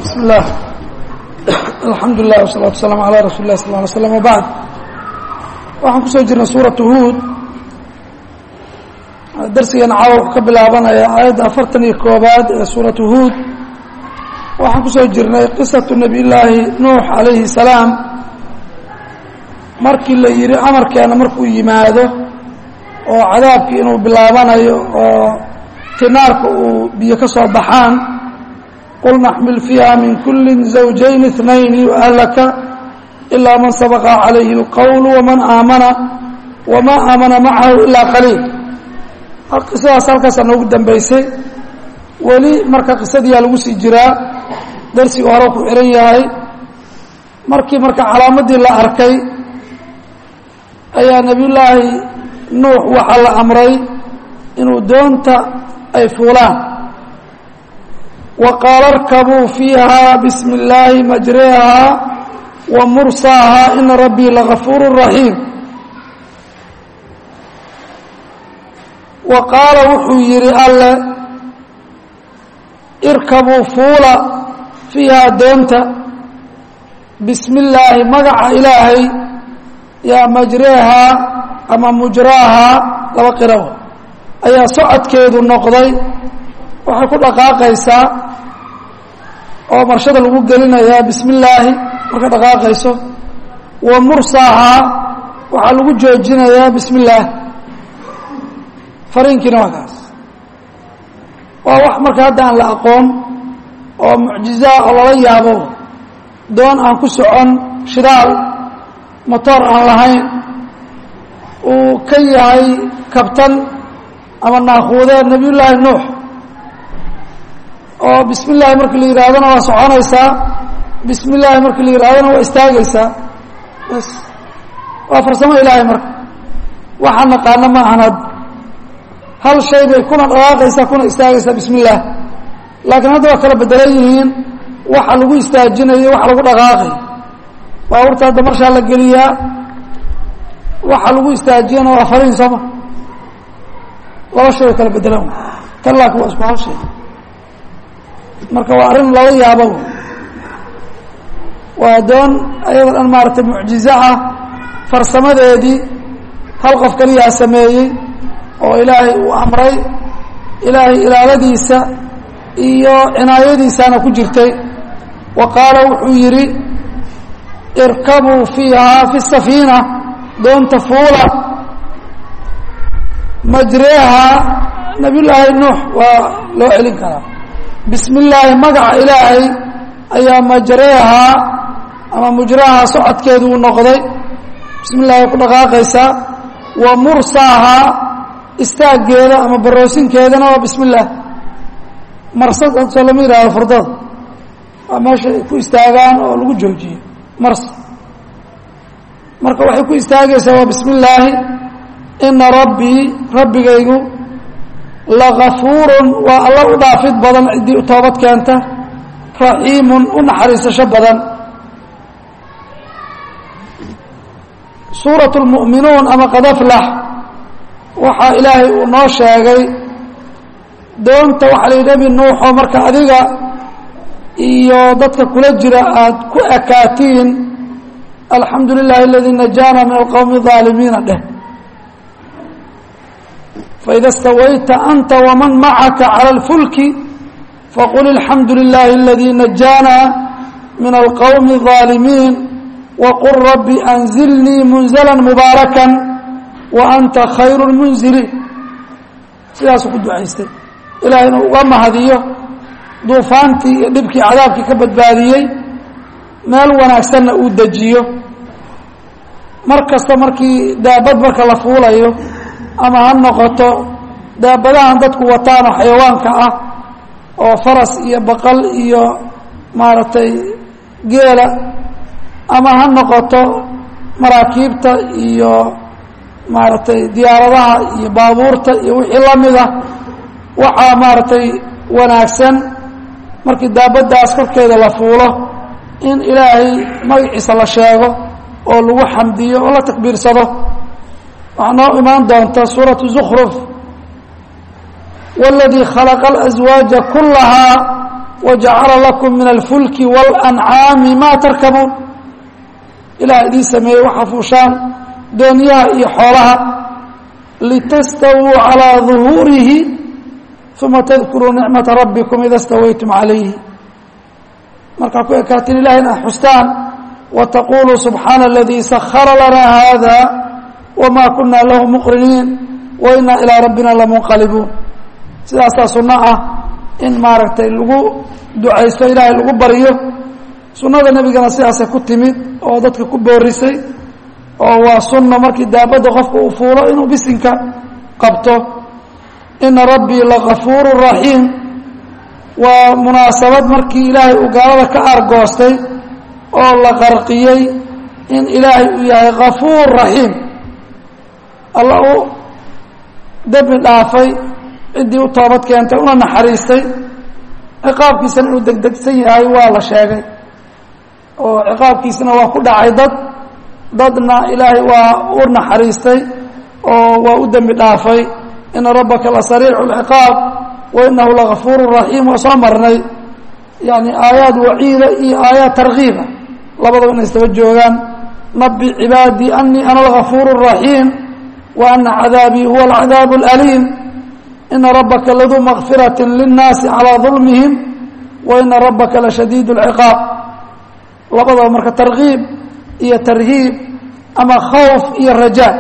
bismi اllah alxamdu lilah wsalaatu wasalaamu alaa rasuuli lah sal ly slam wbacd waxaan kusoo jirnay suuratu huud darsigan caawa wuxuu ka bilaabanaya aayadda afartan iyo koobaad ee suuratu huud waxaan kusoo jirnay qisatu nabiy llaahi nuux calayhi salaam markii la yidhi amarkeena markuu yimaado oo cadaabkii inuu bilaabanayo oo tinaarka uu biyo ka soo baxaan qul naxmil fiiha min kuli zawjayn اثnayni wahlaka ilaa man sabaqa calayhi اlqowl waman aamana wama aamana macahu ilaa qaliil qisadaas halkaasa noogu dambeysay weli marka qisadiyaa lagu sii jiraa darsiga hore ku xihan yahay markii marka calaamadii la arkay ayaa nebiy llaahi nuux waxaa la amray inuu doonta ay fuulaan wa qaala arkabuu fiiha bismi اllaahi majreha wa mursaaha ina rabbii lagafuur raxiim wa qaala wuxuu yidhi alle irkabuu fuula fiihaa doonta bismi illaahi magaca ilaahay yaa majreehaa ama mujraahaa laba qiraw ayaa socodkeedu noqday waxay ku dhaqaaqaysaa oo marshada lagu gelinayaa bismi illaahi marka dhaqaaqayso wa mursaahaa waxaa lagu joojinayaa bismi illaahi fariinkiina waa kaas waa wax marka hadda aan la aqoon oo mucjizaa oo lala yaabo doon aan ku socon shidaal motoor aan lahayn uu ka yahay kabtan ama naakuudee nebiyullaahi nuux oo bismi illaahi markii la yidhahdona waa soconaysaa bismi illaahi markii la yidhahdona waa istaagaysaa bas waa farsamo ilaahay marka waxaan naqaano ma ahan hadda hal shay bay kuna dhaqaaqaysaa kuna istaagaysaa bismi illaah laakiin hadda waa kala bedelan yihiin waxa lagu istaajinayo waxa lagu dhaqaaqay baabuurta hadda marshaa la geliyaa waxa lagu istaajiyana waa fariin sooma laba shay oo kala bedelan tan laakiin waa isku hal shay marka waa arrin lala yaabo waa doon ayadoo dhan maaragtay mucjizo ah farsamadeedii hal qof kaliyaa sameeyey oo ilaahay uu amray ilaahay ilaaladiisa iyo cinaayadiisana ku jirtay wa qaala wuxuu yidhi irkabuu fiihaa fi safiina doonta fuula majreehaa nabiyullaahi nuux waa loo celin karaa bismi illaahi magaca ilaahay ayaa majreehaa ama mujrahaa socodkeedu uu noqday bismi illahi way ku dhaqaaqaysaa wa mursaahaa istaaggeeda ama baroosinkeedana waa bismi illaah marsad soo lama yihahdo furdada waa meesha ay ku istaagaan oo lagu joojiyo mars marka waxay ku istaagaysaa waa bismi illaahi ina rabbii rabbigaygu lagafuurun waa alla u dhaafid badan ciddii u toobad keenta raxiimun u naxariisasho badan suurat lmu'minuun ama qadaflax waxaa ilaahay uu noo sheegay doonta waxaa la yidhi nebi nuuxoo marka adiga iyo dadka kula jira aada ku ekaatiin alxamdu lilahi aladii najaana min alqowmi aalimiina dheh faida stawayta anta waman macaka cala اlfulki faqul alxamdu lilahi aladii najaana min alqowmi الظaalimiin waqul rabbi anzilnii munzla mubaaraka wa anta khayru lmunziliin sidaasuu ku ducaystay ilaah inuu uga mahadiyo duufaantii iyo dhibkii cadaabkii ka badbaadiyey meel wanaagsanna uu dejiyo mar kasta markii daabad marka la fuulayo ama ha noqoto daabadahan dadku wataan oo xayawaanka ah oo faras iyo baqal iyo maaragtay geela ama ha noqoto maraakiibta iyo maaragtay diyaaradaha iyo baabuurta iyo wixii la mida waxaa maaragtay wanaagsan markii daabaddaas korkeeda la fuulo in ilaahay magaciisa la sheego oo lagu xamdiyo oo la takbiirsado waxaa noo imaan doonta suuratu zukhruf wاladii khalaqa اlaswaaja kulahaa wajacala lakum min alfulki walancaami maa tarkabuun ilaah idiin sameeyey waxaa fuushaan doonyaha iyo xoolaha litastawuu calىa duhuurihi uma tadkuruu nicmata rabbikum ida stawaytum calayhi markaa ku ekaatiin ilahay inaad xustaan wataquluu subxaana aladii sahara lanaa hada wma kuna lahu muqriniin wainaa ilaa rabbina lamunqalibuun sidaasaa sunno ah in maaragtay lagu ducaysto ilaahay lagu baryo sunnada nebigana sidaasay ku timid oo dadka ku boorisay oo waa sunno markii daabadda qofka uu fuulo inuu bisinka qabto ina rabbii lagafuuru raxiim waa munaasabad markii ilaahay uu gaalada ka argoostay oo la qarqiyey in ilaahay uu yahay gafuur raxiim alla uu dembi dhaafay ciddii u toobad keentay una naxariistay ciqaabkiisana inuu degdegsan yahay waa la sheegay oo ciqaabkiisana waa ku dhacay dad dadna ilaahay waa u naxariistay oo waa u dembi dhaafay ina rabbaka la sariicu lciqaab wa inahu lagafuuru raxiim waa soo marnay yani aayaad waciida iyo aayaad tarkiiba labadaba inay istaba joogaan nabi cibaadii anii ana algafuur raxiim wa ana cadaabii huwa alcadaab اlaliim ina rabaka laduu makfiraة linnaasi calىa dulmihim wa ina rabaka lashadiid اlciqaab labadaba marka tarkiib iyo tarhiib ama khawf iyo rajaa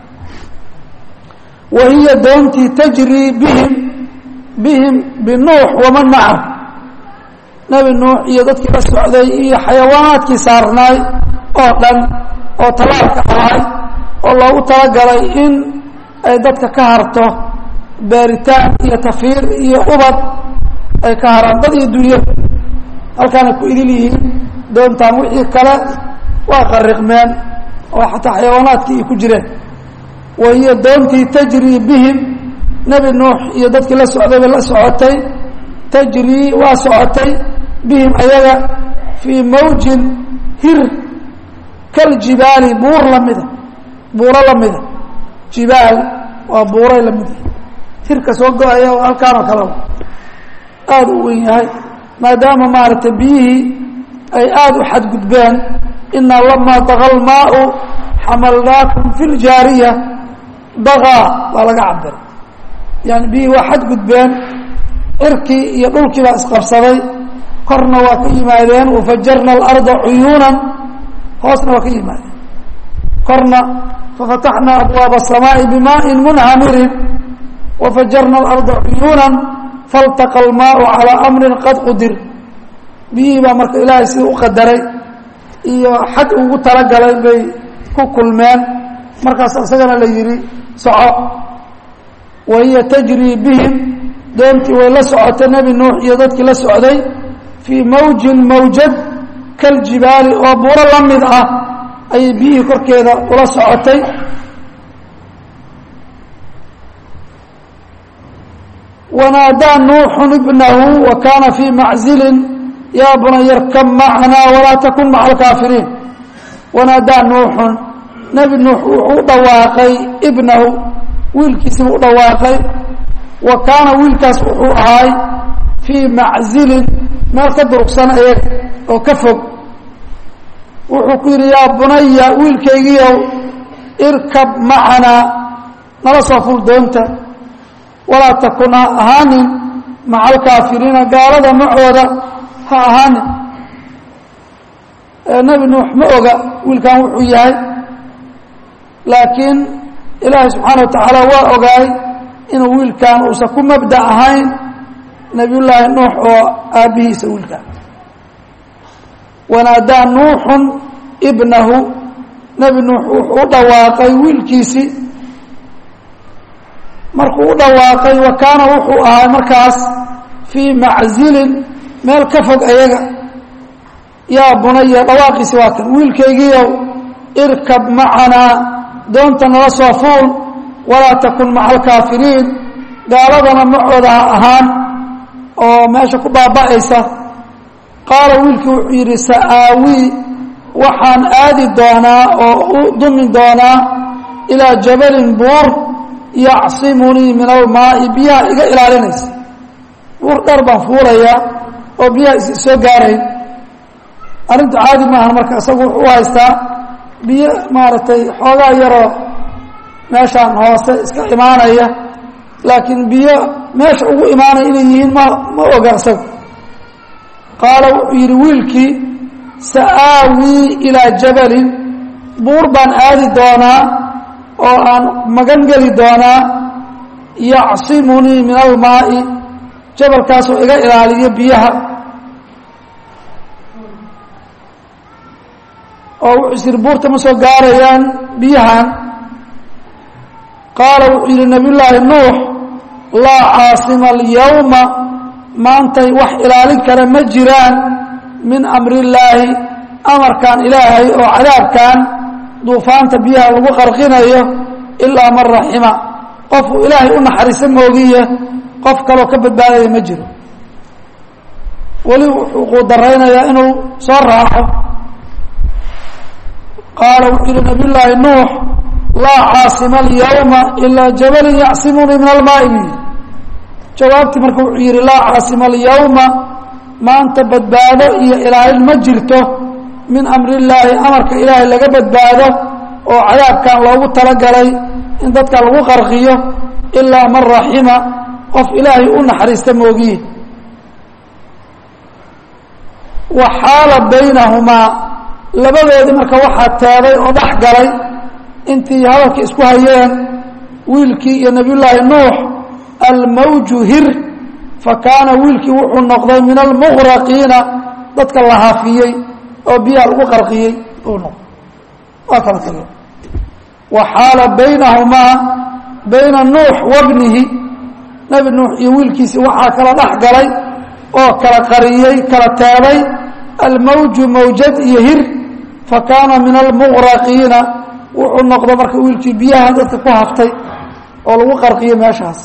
wa hiya doontii tajrii bihim bihim binuux waman maca nebi nuux iyo dadkii la socday iyo xayawaanaadkii saarnaay oo dhan oo talaalka ahay oo loogu talagalay in ay dadka ka harto baaritaan iyo tafiir iyo ubad ay ka haraan dad iyo dunyo halkaanay ku idil yihiin doontaan wixii kale waa qariqmeen oo xataa xayawaanaadkii ay ku jireen wa hiya doontii tajrii bihim nebi nuux iyo dadkii la socday bay la socotay tajrii waa socotay bihim ayaga fii mawjin hir kaljibaali buur lamida buuro lamida jibaal waa buuray lamid hirka soo go-aya oo halkaanoo kaleba aada u wen yahay maadaama maaragtay biyihii ay aada u xadgudbeen inaa lamaa daqa lmaau xamalnaakum fi ljaariya dagaa baa laga cabiray yani biyihii waa xadgudbeen cirkii iyo dhulkii baa isqabsaday korna waa ka yimaadeen wafajarna alarda cuyuunan hoosna waa ka yimaadeen korna fafataxna abwaaba الsamaaءi bimaaءi munhamirin wafajarna alarda cuyuunan faltaqa اlmaau calىa amri qad qudir biyihii baa marka ilaahay sidii u qadaray iyo xad ugu talagalay bay ku kulmeen markaas isagana la yihi soco wa hiya tajrii bihim doontii way la socotay nebi nuux iyo dadkii la socday fii mawjin mawjad kaljibaali oo buuro la mid ah ayay biyihii korkeeda ula socotay wanaadaa nuuxu ibnahu wa kaana fii maczilin yaa bunaya rkab macanaa walaa takun maca alkaafiriin wanaadaa nuuxun nebi nuux wuxuu u dhawaaqay ibnahu wiilkiisiibuu u dhawaaqay wa kaana wiilkaas wuxuu ahaay fii maczilin meel ka durugsan ayaga oo ka fog wuxuu ku yidhi yaa bunaya wiilkaygiiow irkab macanaa nala soo ful doonta walaa takun ha ahaanin maca alkaafiriina gaalada macooda ha ahaanin nebi nuux ma oga wiilkan wuxuu yahay laakiin ilaahay subxaana wa tacaala waa ogaay inuu wiilkan uusan ku mabda ahayn nebiyullaahi nuux oo aabbihiisa wiilkan wanaadaa nuuxun ibnahu nebi nuux wuxuu u dhawaaqay wiilkiisii markuu u dhawaaqay wa kaana wuxuu ahaa markaas fii maczilin meel ka fog ayaga yaa bunaya dhawaaqiisi waa kan wiilkaygiiow irkab macanaa doonta nala soo fuul walaa takun maca alkaafiriin gaaladana macooda ha ahaan oo meesha ku baaba'aysa qaala wiilkii wuxuu yidhi sa'aawii waxaan aadi doonaa oo u dumi doonaa ilaa jabalin buur yacsimunii min almaa'i biyaha iga ilaalinaysa buur dheer baan fuulayaa oo biyaha is soo gaarayn arrintu caadi maaha marka isagu wuxuu u haystaa biyo maaragtay xoogaa yaroo meeshaan hoose iska imaanaya laakiin biyo meesha ugu imaanaya inay yihiin ma ma oga isagu qaala wuxuu yidhi wiilkii sa'aawii ilaa jabalin buur baan aadi doonaa oo aan magan geli doonaa yacsimunii min almaa'i jabalkaasoo iga ilaaliyo biyaha oo wuxuu is yidhi buurta ma soo gaarayaan biyahan qaala wuxuu yidhi nabiy llaahi nuux laa caasima alyawma maantay wax ilaalin kale ma jiraan min amri illaahi amarkan ilaahay oo cadaabkan duufaanta biyaha lagu qarqinayo ilaa man raxima qofuu ilaahay u naxariiso moogiye qof kaloo ka badbaadaya ma jiro weli wuxuu quudaraynayaa inuu soo raaco qaala wuxuu yihi nabiy llaahi nuux laa caasima alyawma ilaa jabalin yacsimunii min almaai bu yidhi jawaabtii marka wuxuu yidhi laa caasima alyawma maanta badbaado iyo ilaalin ma jirto min amri illaahi amarka ilaahay laga badbaado oo cadaabkan loogu talagalay in dadka lagu qarqiyo ilaa man raxima qof ilaahay u naxariista moogiye wa xaala baynahumaa labadoodii marka waxaa teeday oo dhex galay intii hadalka isku hayeen wiilkii iyo nebiyullaahi nuux almawju hir fa kaana wiilkii wuxuu noqday min almuqraqiina dadka la hafiyey oo biyaha lagu qarqiyey uu noqday waa kala tageen wa xaala baynahumaa bayna nuux wabnihi nebi nuux iyo wiilkiisii waxaa kala dhex galay oo kala qariyey kala teeday almawju mawjad iyo hir fa kaana min almuqraqiina wuxuu noqdo marka wiilkii biyaha dadka ku haftay oo lagu qarqiyey meeshaas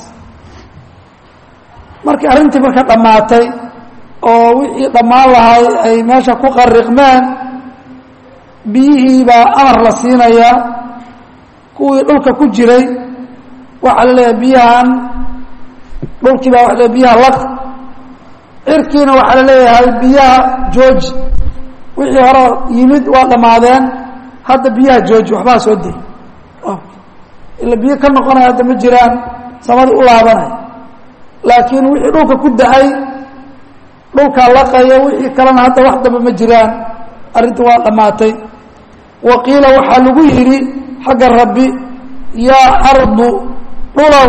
markii arrintii marka dhammaatay oo wixii dhammaan lahay ay meesha ku qariqmeen biyihii baa amar la siinayaa kuwii dhulka ku jiray waxaa la leeyahay biyahan dhulkii baa waa le biyaha laq cirkiina waxaa la leeyahay biyaha jooji wixii hore yimid waa dhammaadeen hadda biyaha jooji waxbaa soo day ila biyo ka noqonaya hadda ma jiraan samadii u laabanay laakiin wixii dhulka ku da-ay dhulkaa laqaya wixii kalena hadda wax damba ma jiraan arrinta waa dhammaatay wa qiila waxaa lagu yidhi xagga rabbi yaa ardu dhulow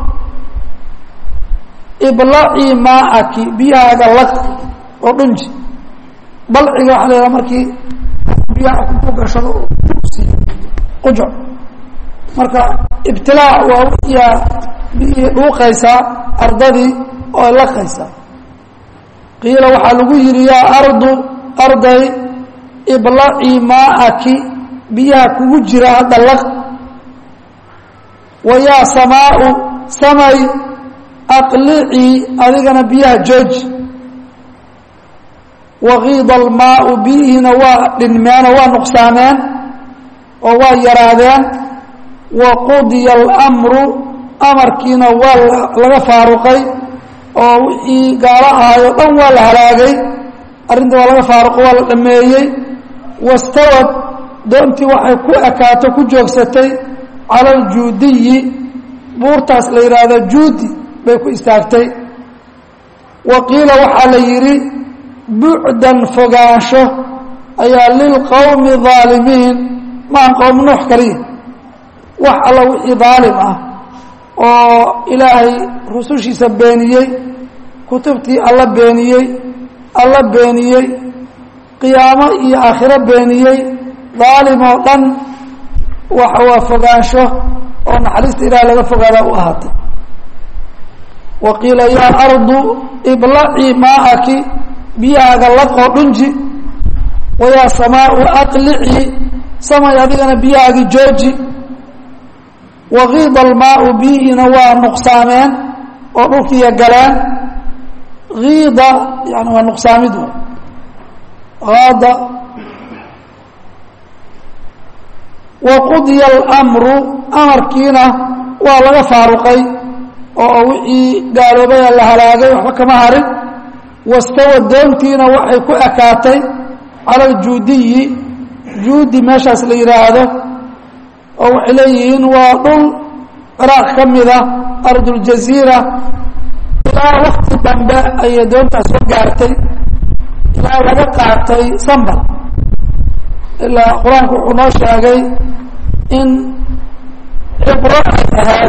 iblacii maacaki biyahaaga laq oo dhunji balciga waxaa la yidhaha markii biyaha ku gashado qujuc marka ibtilaac waa wiyaa biyihii dhuuqaysaa ardadii oo laqaysaa qiila waxaa lagu yidhi yaa ardu arday iblacii maacaki biyaha kugu jira hadda laq wa yaa samaau samay aqlicii adigana biyaha jooji wakiida almaau biyihiina waa dhinmeenoo waa nuqsaameen oo waa yaraadeen wa qudiya alamru amarkiina waa laga faaruqay oo wixii gaalo ahay oo dhan waa la halaagay arrinta waa laga faaruqo waa la dhameeyey wastawad doontii waxay ku ekaato ku joogsatay cala aljuudiyi buurtaas la yidhaahdo juudi bay ku istaagtay wa qiila waxaa la yidhi bucdan fogaansho ayaa lilqowmi aalimiin maan qowm nuux kaliya wax alla wixii daalim ah oo ilaahay rusushiisa beeniyey kutubtii alla beeniyey alla beeniyey qiyaamo iyo aakhiro beeniyey daalim oo dhan waxa waa fogaansho oo naxariista ilaah laga fogaada u ahaatay wa qiila yaa ardu iblacii maacaki biyahaaga laqoo dhunji wayaa samaau aqlicii samay adigana biyahaagii jooji wakiida almaau biyihiina waa nuqsaameen oo dhulkiiya galeen kiida yani waa nuqsaamid aada waqudiya almru amarkiina waa laga faaruqay oo wixii gaaloobaya la halaagay waxba kama harin wastawa doontiina waxay ku ekaatay cala aljuudiyi juudi meeshaas la yidhaahdo oo waxay leeyihiin waa dhul ciraaq ka mida arduljaziira ilaa wakti dambe ayay doontaas soo gaartay ilaa laga qaatay sambal ilaa qur-aanku wuxuu noo sheegay in cibro ay ahayd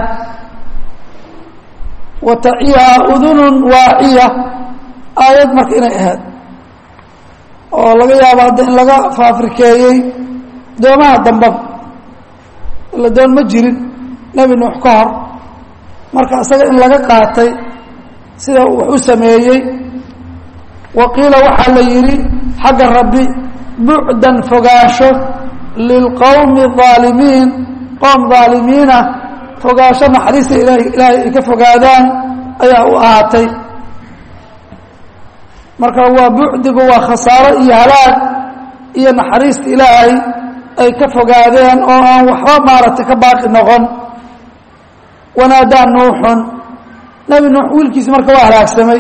wa taciyaha udunun waaciya aayad marka inay ahayd oo laga yaabo hadda in laga faafrikeeyey doomaha dambaba ila doon ma jirin nebi nuux ka hor marka isaga in laga qaatay sida wax u sameeyey wa qiila waxaa la yidhi xagga rabbi bucdan fogaansho lilqowmi aalimiin qowm aalimiina fogaansho naxariista ilaah ilaahay ay ka fogaadaan ayaa u ahaatay marka waa bucdigu waa khasaaro iyo halaag iyo naxariista ilaahay ay ka fogaadeen oo aan waxba maaragtay ka baaqi noqon wanaadaa nuuxun nebi nuux wiilkiisi marka waa halaagsamay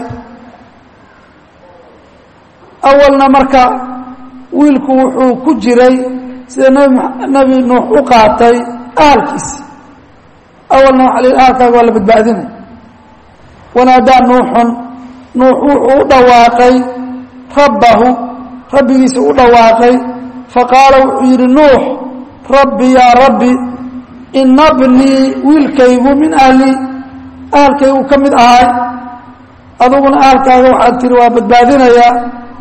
awalna marka wiilku wuxuu ku jiray sida nbi nebi nuux u qaatay ahalkiisi awalna waxa la yidhi ahalkaaga waa la badbaadinay wanaadaa nuuxun nuux wuxuu u dhawaaqay rabbahu rabbigiisa u dhawaaqay faqaala wuxuu yidhi nuux rabbi yaa rabbi ina bnii wiilkaygu min ahli ahalkaygu ka mid ahay aduguna ahalkaaga waxaad tihi waa badbaadinayaa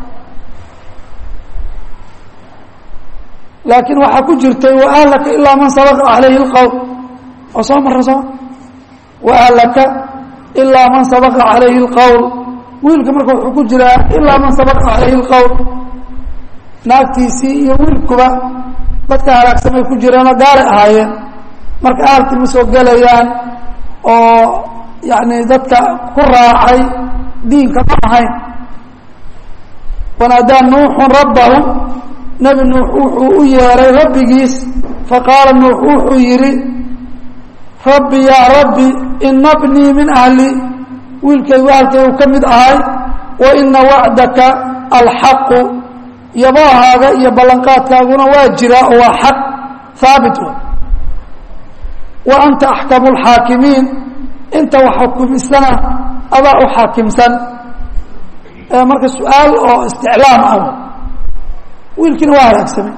laakiin waxaa ku jirtay waahlaka ilaa man sabaqa calayhi اlqowl oo soo marra soo waahlaka ilaa man sabaqa calayhi اlqowl wiilka marka wuxuu ku jiraa ilaa man sabaqa calayhi اlqowl naagtiisii iyo wiilkuba dadka halaagsamay ku jireenoo gaalay ahaayeen marka ahalkii ma soo gelayaan oo yacni dadka ku raacay diinka ma ahayn wanaadaa nuuxun rabbahu nebi nuux wuxuu u yeeray rabbigiis faqaala nuux wuxuu yidhi rabbi yaa rabbi ina bnii min ahli wiilkaygu ahalkaygu ka mid ahay wa ina wacdaka alxaqu yabahaaga iyo ballanqaadkaaguna waa jiraa oo waa xaq haabit wa wa anta axkamu lxaakimiin inta wax xukumisana adaa u xaakimsan marka su-aal oo isticlaam ah wiilkiina waa halaagsamay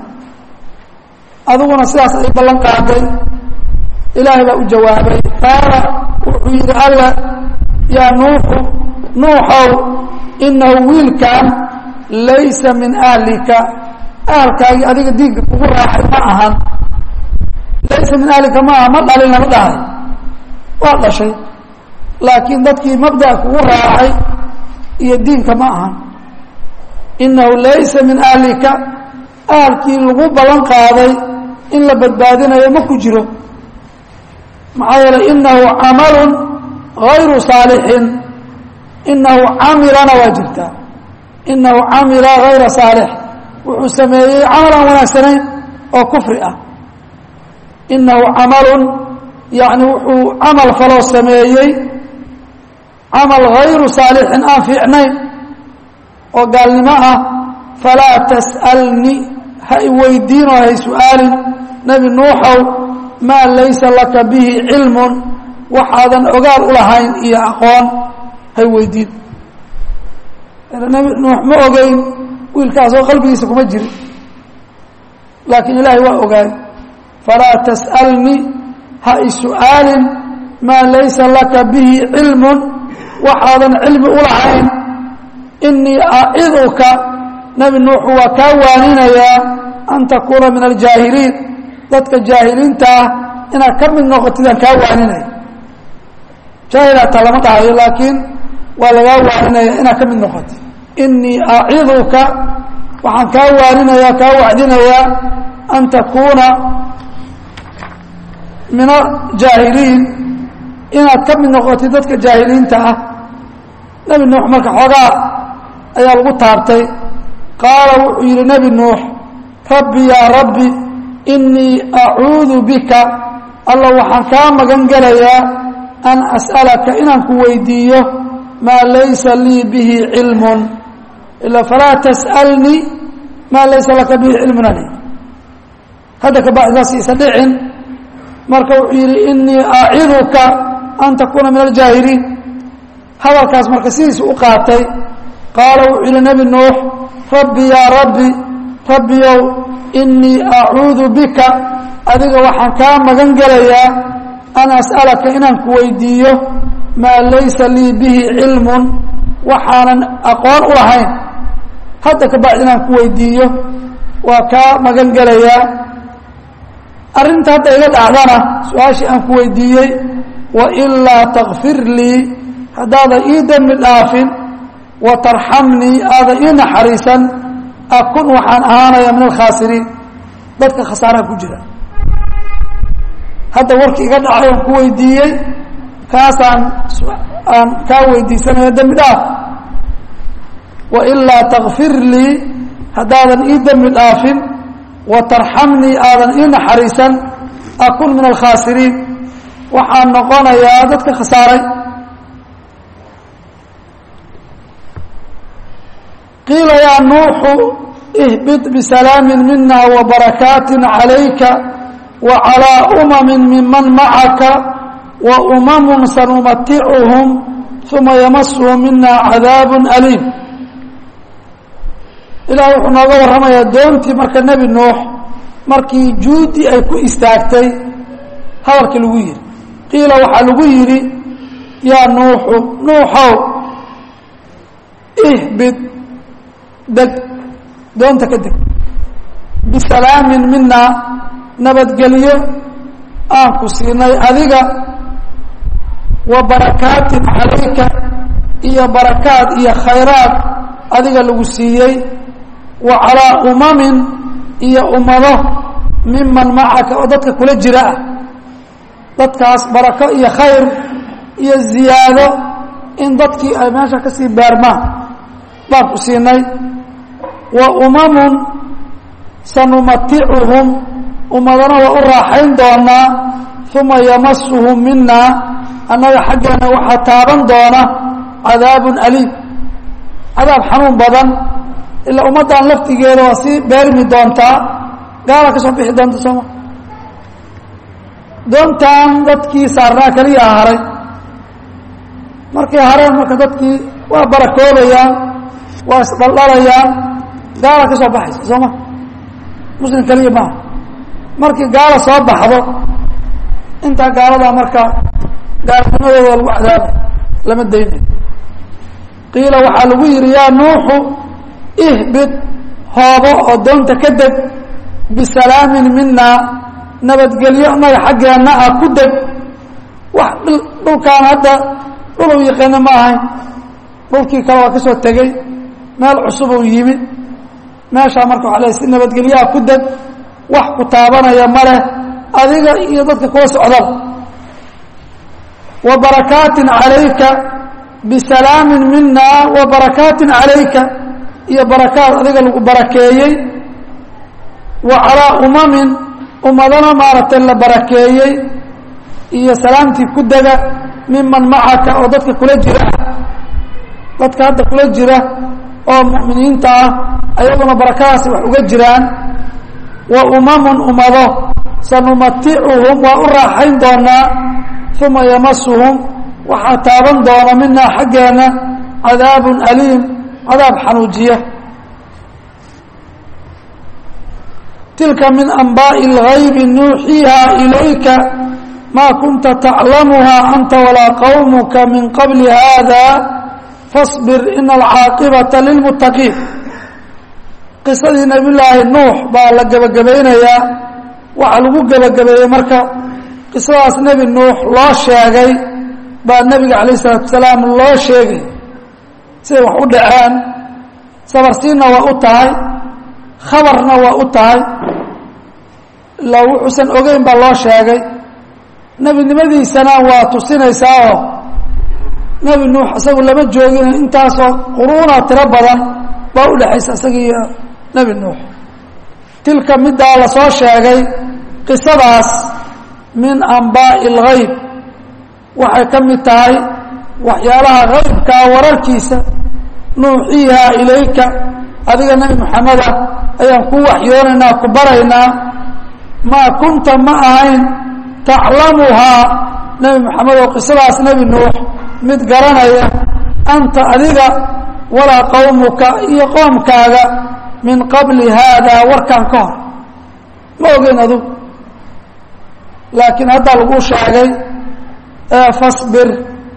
adiguna sidaas ay ballan qaaday ilaahay baa u jawaabay qaala wuxuu yidhi alla yaa nuuxu nuuxow inahu wiilkan laysa min ahlika ahalkaagii adiga diinka kugu raaxay ma ahan laysa min ahlika ma aha ma dhalin lama dhahay waa dhashay laakiin dadkii mabda'a kugu raacay iyo diinka ma ahan inahu laysa min ahlika ahalkii lagu ballan qaaday in la badbaadinayo ma ku jiro maxaa yeelay inahu camalun gayru saalixin inahu camilana waa jirtaa inahu camila gayra saalix wuxuu sameeyey camal aan wanaagsanayn oo kufri ah inahu camalun yani wuxuu camal faloo sameeyey camal gayru saalixin aan fiicnayn oo gaalnimo ah falaa tas'alni ha i weydiinoo hay su-aalin nebi nuuxow maa laysa laka bihi cilmun waxaadan ogaal u lahayn iyo aqoon hay weydiin nebi nuux ma ogeyn wiilkaasoo qalbigiisa kuma jirin laakiin ilaahay waa ogaay falaa tas'alni ha i su-aalin maa laysa laka bihi cilmun waxaadan cilmi u lahayn inii aciduka nebi nuuxu waa kaa waaninayaa an takuuna min aljaahiliin dadka jaahiliinta ah inaad ka mid noqotidaan kaa waaninaya jaahilaataa lama dhahayo laakiin waa lagaa waaninaya inaad ka mid noqotid inii aciduka waxaan kaa waaninayaa kaa wacdinayaa an takuuna min aljaahiliin inaad ka mid noqotid dadka jaahiliinta ah nebi nuux marka xoogaa ayaa lagu taabtay qaala wuxuu yidhi nebi nuux rabbi yaa rabbi inii acuudu bika alla waxaan kaa magan gelayaa an as'alaka inaan ku weydiiyo maa laysa lii bihi cilmun ila falaa tas'alnii maa laysa laka bihi cilmun ani hadda kabacdidaas isa dhicin marka wuxuu yidhi inii aciduka an takuuna min aljaahiliin hadalkaas marka sidiisu u qaatay qaala wuxuu yihi nebi nuux rabbi yaa rabbi rabbiyow inii acuudu bika adiga waxaan kaa magan gelayaa an as'alaka inaan ku weydiiyo maa laysa lii bihi cilmun waxaanan aqoon u lahayn hadda ka bacdi inaan ku weydiiyo waa kaa magan gelayaa arrinta hadda iga dhacdana su-aashii aan ku weydiiyey wailaa takfir lii haddaadan ii dembi dhaafin wa tarxamnii aadan ii naxariisan akun waxaan ahaanaya min alkhaasiriin dadka khasaaraha ku jira hadda warkii iga dhacay aan ku weydiiyey kaasaan aan kaa weydiisanaya dembi dhaaf wailaa takfir lii haddaadan ii dembi dhaafin wa tarxamnii aadan ii naxariisan akun min alkhaasiriin waxaan noqonayaa dadka khasaaray qiila yaa nuuxu ihbid bisalaami mina wabarakaati calayka wacalىa umami miman macaka waumamu sanumaticuhum uma yamasuhum mina cadaab aliim ilaah wuxuu nooga warramayaa doontii marka nebi nuux markii juudi ay ku istaagtay hadalkii lagu yidhi qiila waxaa lagu yidhi yaa nuuxu nuuxow ihbid deg doonta ka deg bisalaamin mina nabadgelyo aan ku siinay adiga wa barakaatin calayka iyo barakaad iyo khayraad adiga lagu siiyey wa calaa umamin iyo ummado miman macaka oo dadka kula jira ah dadkaas barako iyo khayr iyo ziyaado in dadkii ay meesha ka sii baarmaan baan ku siinay wa umamun sanumaticuhum ummadana waa u raaxayn doonaa uma yamasuhum mina annaga xaggeena waxaa taaban doona cadaabun aliim cadaab xanuun badan ilaa ummaddan laftigeeda waa sii beermi doontaa gaala ka soo bixi doonta sooma doontan dadkii saarnaa keliya haray markay hareen marka dadkii waa barakoobayaan waa isdhaldhalayaan gaala ka soo baxaysa sooma muslim keliya maaha markii gaala soo baxdo intaa gaaladaa marka gaalnimadooda lagu cadaabay lama daynayo qiila waxaa lagu yidhi yaa nuuxu ihbid hoobo oo doonta ka deg bisalaamin mina nabadgelyo annaga xaggeenna ah ku deg wax dhulkaan hadda dhul u yaqaana ma ahayn dhulkii kale waa ka soo tegey meel cusub uu yimid meeshaa marka waxa le si nabadgelyaha ku deg wax ku taabanaya ma leh adiga iyo dadka kula socdaba wa barakaatin calayka bisalaamin mina wa barakaatin calayka iyo barakaad adiga lagu barakeeyey wa calaa umamin ummadana maaragtay la barakeeyey iyo salaamtii ku dega miman macaka oo dadka kula jira dadka hadda kula jira oo mu'miniinta ah ayaguna barakadaasi wax uga jiraan wa umamun ummado sanumaticuhum waa u raaxayn doonaa uma yamasuhum waxaa taaban doona minaa xaggeena cadaabun aliim cadaab xanuujiya tilka min anbaaءi اlgaybi nuuxiiha ilayka maa kunta taclamuha anta walaa qawmuka min qabli hada faصbir ina alcaaqibata lilmuttaqiin qisadii nabiy llaahi nuux baa la gebagabaynayaa waxaa lagu gebagabeeyey marka qisadaas nebi nuux loo sheegay baa nebiga calayh isalaatu wasalaam loo sheegay siday wax u dhaceen sabarsiinna waa u tahay khabarna waa u tahay ilaa wuxuusan ogeyn baa loo sheegay nebinimadiisana waa tusinaysaa oo nebi nuux isagu lama joogin intaasoo quruuna tiro badan baa u dhexaysa isaga iyo nebi nuux tilka middaa lasoo sheegay qisadaas min anbaa'i اlgayb waxay ka mid tahay waxyaalaha haybkaa wararkiisa nuuxiihaa ilayka adiga nebi moxameda ayaan ku waxyoonaynaa ku baraynaa maa kunta ma ahayn taclamuhaa nebi moxamed oo qisadaas nebi nuux mid garanaya anta adiga walaa qowmuka iyo qoomkaaga min qabli haadaa warkan ka hor ma ogeyn adugu laakiin haddaa lagu sheegay fasbir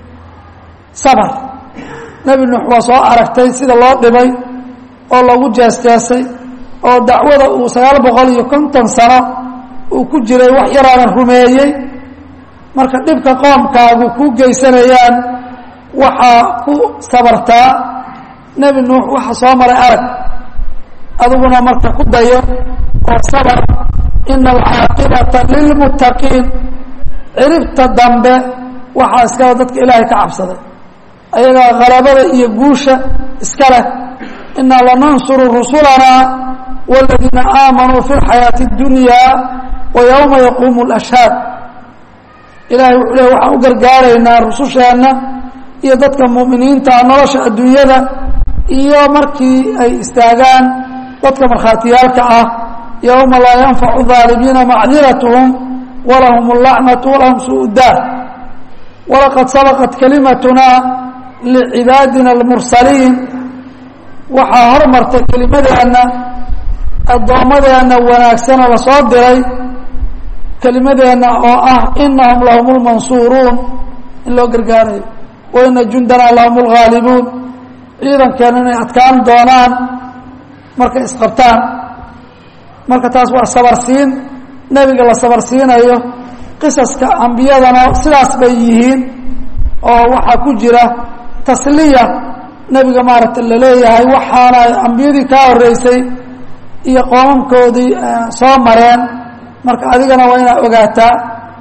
sabr nebi nuux waa soo aragtay sida loo dhibay oo lagu jeesjeesay oo dacwada uu sagaal boqol iyo konton sano uu ku jiray wax yaraanan rumeeyey marka dhibka qoomkaagu ku geysanayaan waxaa ku sabartaa nebi nuux waxa soo maray arag adiguna marka ku dayo oo sabr ina alcaaqibata lilmuttaqiin ciribta dambe waxaa iskale dadka ilaahay ka cabsaday ayagaa halabada iyo guusha iska leh inaa lanansuru rusulanaa wاladiina aamanuu fi اlxayaaةi اdunya wa ywma yaquumu اlashhaad ilahay wuxuu le waxaan u gargaaraynaa rususheenna iyo dadka mu'miniinta nolosha adduunyada iyo markii ay istaagaan dadka markhaatiyaalka ah yowma laa yanfacu ظaalimiina macdiratهm walahum اlacnaةu walahum suu daar walaqad sabaqat kalimatuna licibaadina اlmursaliin waxaa hormartay kelimadeenna addoommadeenna wanaagsanoo lasoo diray kelimadeenna oo ah inahum lahum اlmansuuruun in loo gargaarayo waina jundanaa lahum اlghaalibuun ciidankeena inay adkaan doonaan markay isqabtaan marka taas waa sabarsiin nebiga la sabarsiinayo qisaska ambiyadana sidaas bay yihiin oo waxaa ku jira tasliya nebiga maaragta la leeyahay waxaana ambiyadii kaa horreysay iyo qoomamkoodii soo mareen marka adigana waa inaad ogaataa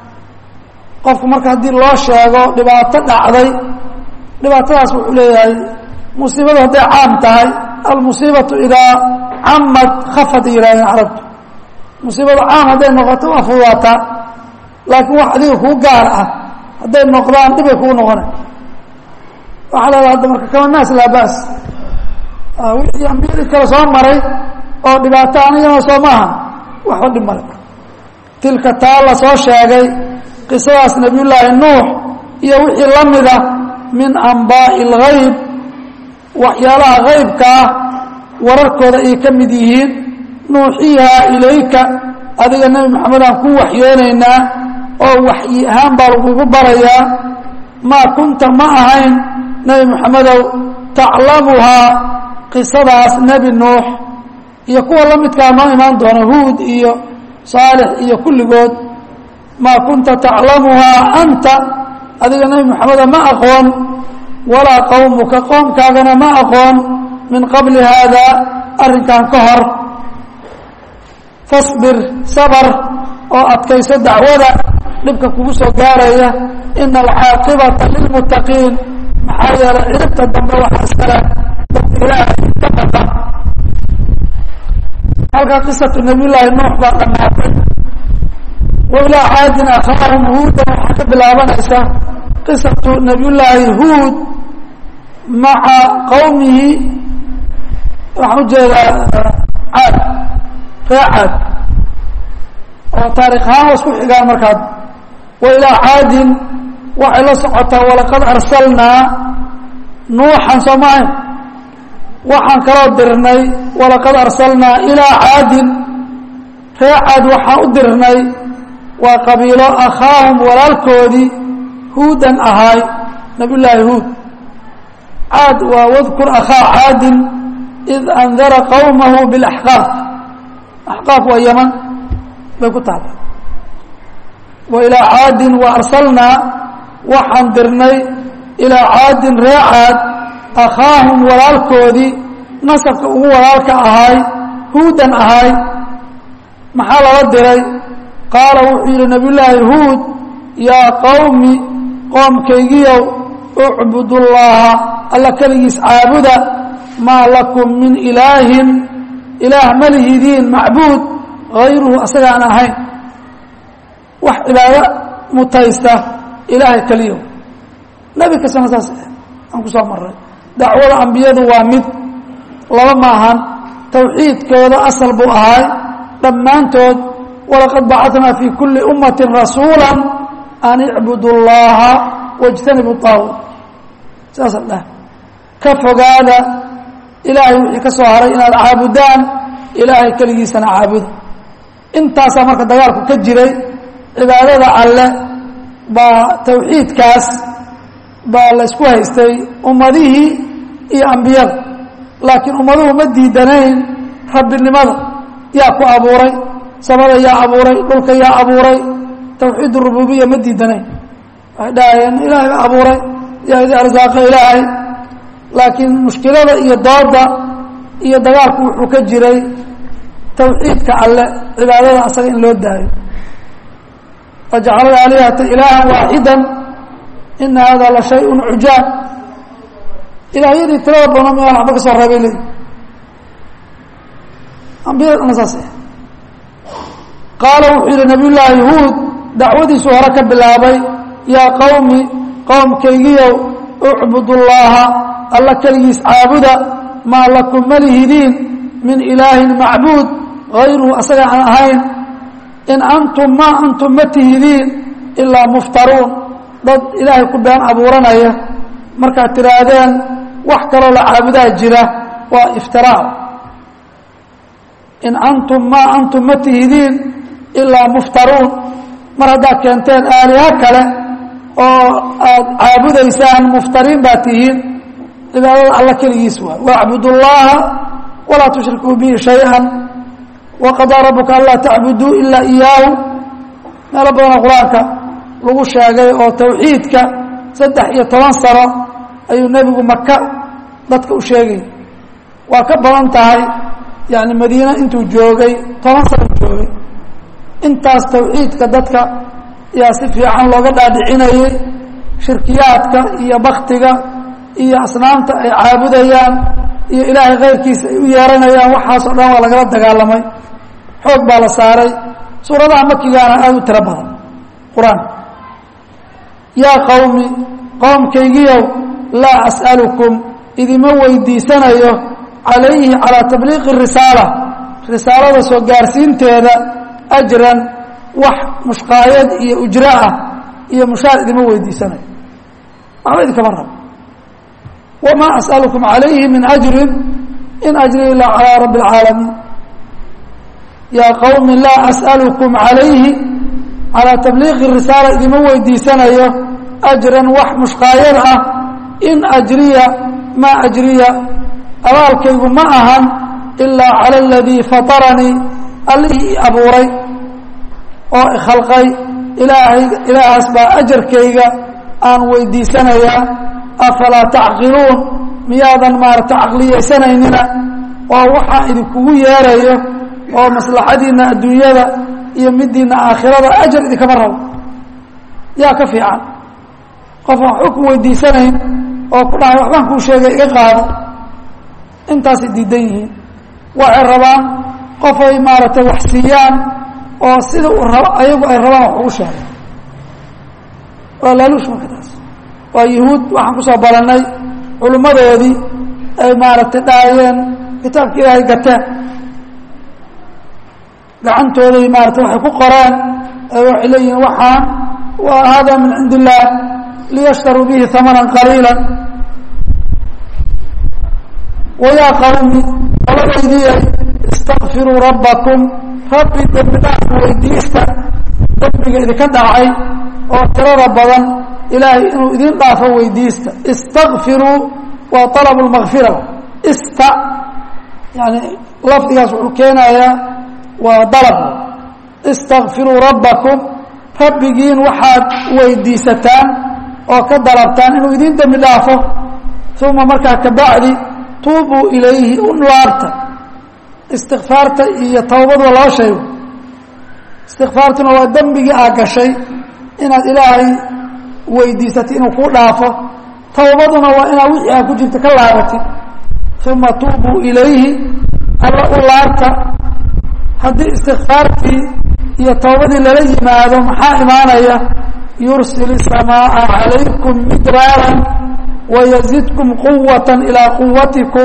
qofku marka haddii loo sheego dhibaato dhacday dhibaatadaas wuxuu leeyahay musiibadu hadday caam tahay almusiibatu idaa camad khafad yihaahdeen carabtu musiibadu caam hadday noqoto waa fududaataa laakiin wax adiga kuu gaar ah hadday noqdaan dhibay kugu noqona waxaa leedaha hadda marka kama naas laa baas wixii ambiyadii kale soo maray oo dhibaato anigana soo maaha waxba dhib male tilka taa la soo sheegay qisadaas nabiyullaahi nuux iyo wixii la mida min ambaa'i اlgayb waxyaalaha gaybka ah wararkooda ay ka mid yihiin nuuxiihaa ilayka adiga nebi moxamedaan ku waxyoonaynaa oo waxyi ahaan baa lagugu barayaa maa kunta ma ahayn nebi moxamedow taclamuhaa qisadaas nebi nuux iyo kuwa la midkaa noo imaan doona huud iyo saalix iyo kulligood maa kunta taclamuhaa anta adiga nebi moxameda ma aqoon walaa qowmuka qoomkaagana ma aqoon min qabli haada arrinkan ka hor fasbir sabr oo adkayso dacwada dhibka kugu soo gaaraya ina alcaaqibata lilmuttaqiin maxaa yeelay ciribta dambe waxaa iskale dadka ilaahay ka baqa halkaa qisatu nabiyullaahi nuux baa dhammaatay wa ilaa caadin akhaahum huudan waxaa ka bilaabanaysa qisatu nabiyullaahi huud maca qowmihi waxaan ujeedaa caad ree caad oo taarikh ahaan waa isku xigaan markaad wa ilaa caadin waxay la socotaa walaqad arsalnaa nuuxan soo maahayn waxaan kaloo dirnay walaqad arsalnaa ilaa caadin ree caad waxaan u dirnay waa qabiilo akhaahum walaalkoodii huudan ahaay nabiyullaahi huud caad waa wadkur akhaa caadin id andara qowmahu bilaxqaaf axqaaf waa yaman bay ku taala wa ilaa caadin wa arsalnaa waxaan dirnay ilaa caadin ree caad akhaahum walaalkoodii nasabka ugu walaalka ahaay huudan ahaay maxaa lala diray qaala wuxuu yidhi nabiyullaahi huud yaa qowmi qoomkaygiyow ucbudullaaha alla keligiis caabuda maa lakum min ilaahin ilaah ma lihidiin macbuud hayruhu asagaan ahayn wax cibaado mutaysta ilaahay keliyo nebi kastana saas aan kusoo maray dacwada ambiyadu waa mid laba maahan tawxiidkooda asal buu ahaay dhammaantood walaqad bacatnaa fii kulli ummati rasuula an icbudu اllaha wاjtanibu طaaguut saasa dhah ka fogaada ilaahay wixii ka soo haray inaad caabudaan ilaahay keligiisana caabuda intaasaa marka dagaalku ka jiray cibaadada alle baa tawxiidkaas baa la isku haystay ummadihii iyo ambiyada laakiin ummaduhu ma diidanayn rabbinimada yaa ku abuuray samada yaa abuuray dhulka yaa abuuray tawxiid rububiya ma diidanayn waxay dhahayeen ilaahay baa abuuray yaa idi arsaaqa ilaahay laakiin mushkilada iyo dooda iyo dagaalku wuxuu ka jiray tawxiidka alle cibaadada asaga in loo daayo wajacalada alihata ilaaha waaxida ina hada la shayء cujaab ilaahyadii tirada badan miyaan waxba ka soo reebay leyi ambiyadana saas qaala wuxuu yihi nabiy llaahi huud dacwadiisu hore ka bilaabay yaa qowmi qowmkaygiyow ucbudu llaha alla keligiis caabuda maa lakum malihidiin min ilaahin macbuud hayruhu asaga aan ahayn in antum maa antum ma tihidiin ilaa muftaruun dad ilaahay ku been abuuranaya markaad tidhaahdeen wax kaloo la caabudaa jira waa iftiraac in antum maa antum ma tihidiin ilaa muftaruun mar haddaad keenteen aaliha kale oo aad caabudaysaan muftariin baad tihiin cibaadada alla keligiis waay wacbudu llaha walaa tushrikuu bihi shay-an waqadaa rabuka anlaa tacbuduu ilaa iyaahu meelo badanoo qur-aanka lagu sheegay oo tawxiidka saddex iyo toban sano ayuu nebigu maka dadka u sheegay waa ka badan tahay yani madiine intuu joogay toban sano joogay intaas tawxiidka dadka yaa si fiican looga dhaadhicinayay shirkiyaadka iyo baktiga iyo asnaamta ay caabudayaan iyo ilaahay kayrkiisa ay u yeeranayaan waxaasoo dhan waa lagala dagaalamay xoog baa la saaray suuradaha makigaana aada u tiro badan qur-aan yaa qowmi qowmkaygiyow laa as'alukum idima weydiisanayo calayhi calaa tabliiqi risaala risaalada soo gaarsiinteeda ajran wax mushqaayad iyo ujro ah iyo mushaar idima weydiisanayo waxba idinkama rabo wamaa as'alukum calayhi min ajrin in ajri ilaa calaa rabbi اlcaalamiin yaa qowmi laa as'alukum calayhi calaa tabliiqi risaala idima weydiisanayo ajran wax mushqaayad ah in ajriya maa ajriya abaalkaygu ma ahan ilaa cala aladii fataranii allihii abuuray oo ikhalqay ilaahay ilaahaas baa ajarkayga aan weydiisanayaa afalaa tacqiluun miyaadan maarata caqliyaysanaynin oo waxaa idinkugu yeerayo oo maslaxadiinna adduunyada iyo midiina aakhirada ajar idinkama rabo yaa ka fiican qof aan waxba ku weydiisanayn oo ku dhahay waxbaan kuu sheegay iga qaado intaasay diidan yihiin waxay rabaan qofay maaragtay wax siiyaan oo sida uu rabo ayagu ay rabaan wax ugu sheegay waa laaluush marka taas waa yuhuud waxaan kusoo balannay culimmadoodii ay maaragtay dhaayeen kitaabka ilaahay gateen gacantooday maarata waxay ku qoreen waxay leeyihiin waxaan waa hada min cindi illaah liyashtaruu bihi hamanan qaliila wayaa qawmi qoladaydii istakfiruu rabbakum rabbi dembi dhaaf weydiista dembiga idinka dhacay oo tirada badan ilaahay inuu idin dhaafo weydiista istakfiruu waa alabu lmakfira ista yani lafdigaas wuxuu keenayaa waa dalab istakfiruu rabbakum rabbigiin waxaad weydiisataan oo ka dalabtaan inuu idin dembi dhaafo uma markaa kabacdi tuubuu ilayhi u laabta istikfaarta iyo towbadu waa laba shay istikfaartuna waa dembigii aa gashay inaad ilaahay weydiisatay inuu kuu dhaafo towbaduna waa inaad wixii aa ku jirta ka laabatid uma tuubuu ilayhi alla u laabta haddii istikfaartii iyo towbadii lala yimaado maxaa imaanaya yursil الsamaaءa عalaykum midraara wayزidkum quwaة ilىa quwatikum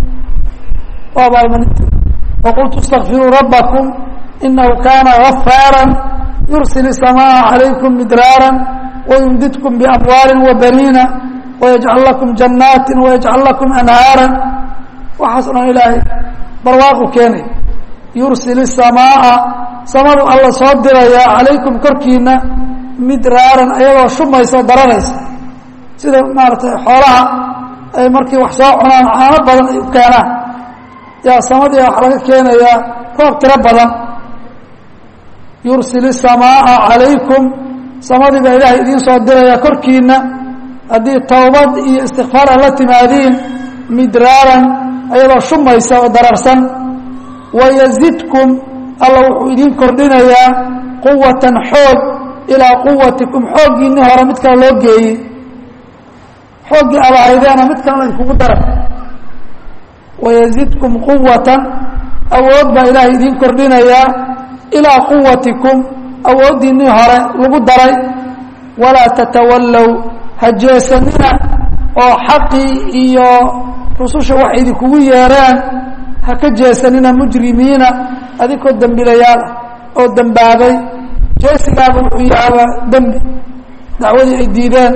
waqultu اstakfiruu rabakm inahu kana غafaara yursil الsamaaءa عalaykum midraara wayumdidkum bamwaali wabaniina wayajcal lakum jannaati wayajcal lakum anhaara waxaas o dhan ilaahay barwaaqu keenay yursil الsamaaءa samadu alla soo dirayaa calaykum korkiina midraaran ayadoo shumaysa daranaysa sida maaratay xoolaha ay markii wax soo cunaan caano badan ay u keenaan yaa samadii wax laga keenayaa roob tiro badan yursil الsamaaءa calaykum samadii baa ilaahay idiin soo dirayaa korkiina haddii towbad iyo istikfaar a la timaadiin midraaran ayadoo shumaysa oo dararsan wayazidkum alla wuxuu idiin kordhinayaa quwatan xoog ilaa quwatikum xooggiinni hore mid kale loo geeyey xooggii abahaydeena mid kale laydkugu dara wayazidkum quwatan awood baa ilaahay idiin kordhinayaa ilaa quwatikum awooddiinnii hore lagu daray walaa tatawallow ha jeesanina oo xaqii iyo rususha wax idinkugu yeereen ha ka jeesanina mujrimiina adinkoo dembilayaal ah oo dembaabay jeesigaaba wuxuu yahaaba dembi dacwadii ay diideen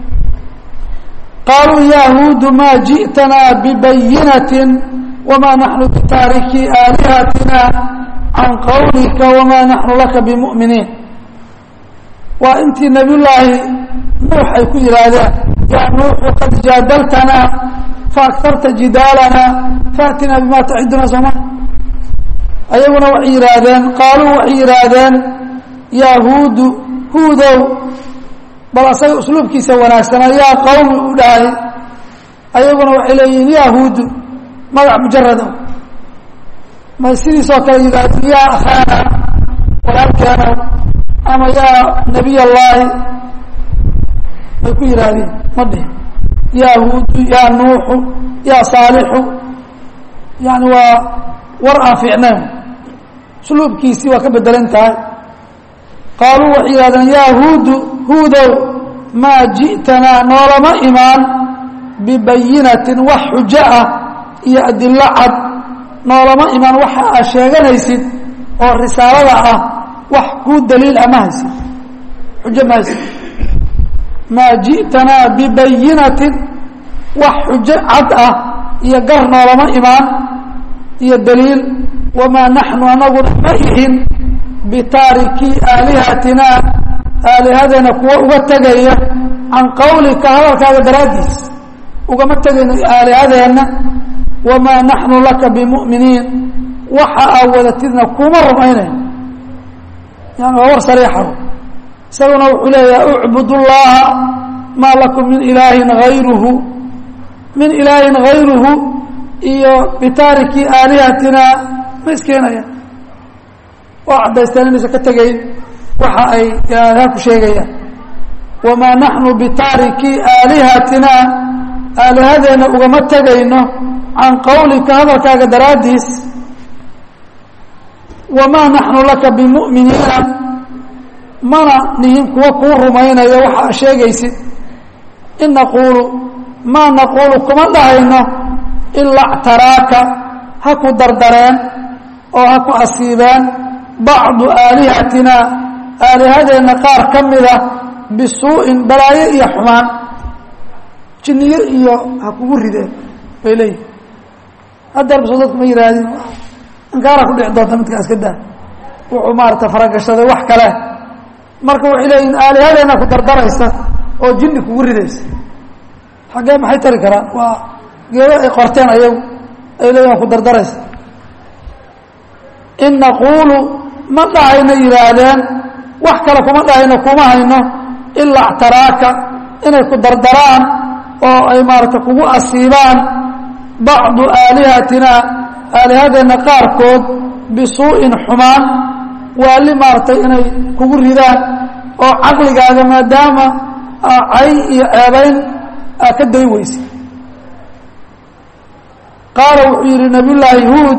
qaaluu yahuudu maa ji'tanaa bibayinatin wamaa naxnu bitaariki aalihatina can qawlika wamaa naxnu laka bimu'miniin waa intii nebiyullaahi nuux ay ku yidhaahdeen yaa nuuxu qad jaadaltanaa faaktarta jidaalana faatinaa bima taciduna sooma ayaguna waxay yidhaahdeen qaaluu waxay yidhaahdeen yahuudu huudow bal asaga usluubkiisa wanaagsanaa yaa qawmi u dhahay ayaguna waxay leeyihiin yahuudu magac mujarado may sidiisoo kale yidhahdeen yaa akhaana walaalkeeno ama yaa nabiy allaahi may ku yidhaahdeen ma dhihin yahuudu yaa nuuxu yaa saalixu yani waa war aan fiicnayn usluubkiisii waa ka bedelan tahay qaaluu waxay yidhahdeen yaa huudu huudow maa ji'tanaa noolama imaan bibayinatin wax xujo ah iyo adillo cad noolama imaan waxa aad sheeganaysid oo risaalada ah wax kuu daliil ah ma haysid xujo ma haysid maa ji'tanaa bibayinatin wax xujo cad ah iyo gar noolama imaan iyo daliil wamaa naxnu anaguna ma ihin bitaarikii aalihatina aalihadeena kuwa uga tegaya can qawlika hadalkaaga daraaddiis ugama tegayno aalihadeenna wamaa naxnu laka bimu'miniin waxa aa wadatidna kuma rumaynayn yani waa war sariixa isaguna wuxuu leeyaha ucbud llaha maa lakum min ilaahin hayruhu min ilaahin hayruhu iyo bitaariki aalihatina ma iskeenayaan waa caddaysteen inaysan ka tegayn waxa ay aaliha ku sheegayaan wamaa naxnu bitaariki aalihatina aalihadeenna ugama tegayno can qawlika hadalkaaga daraaddiis wamaa naxnu laka bimu'miniina mana nihin kuwa kuu rumaynaya waxa a sheegaysid in naquulu maa naquulu kuma dhahayno ilaa ctaraaka ha ku dardareen oo ha ku asiibeen bacdu aalihatina aalihadeenna qaar ka mida bisuu'in balaayo iyo xumaan jinniyo iyo ha kugu rideen bay leeyihin haddeer baso dadku ma yihaahdin inkaara ku dhici doonta midkaa iska daa wuxuu maarata faragashaday wax kale marka waxay leeyihin aalihadeenna ku dardaraysa oo jinni kugu ridaysa xaggee maxay tari karaan waa geedo ay qorteen ayagu ay leeyihin ku dardaraysa in naquulu ma dhahayno yidhaahdeen wax kale kuma dhahayno kuma hayno ilaa ctaraaka inay ku dardaraan oo ay maarata kugu asiibaan bacdu aalihatina aalihadeenna qaarkood bisuu'in xumaan waali maaratay inay kugu ridaan oo caqligaaga maadaama cay iyo ceebayn aa ka day weysa qaala wuxuu yidhi nabiyullaahi huud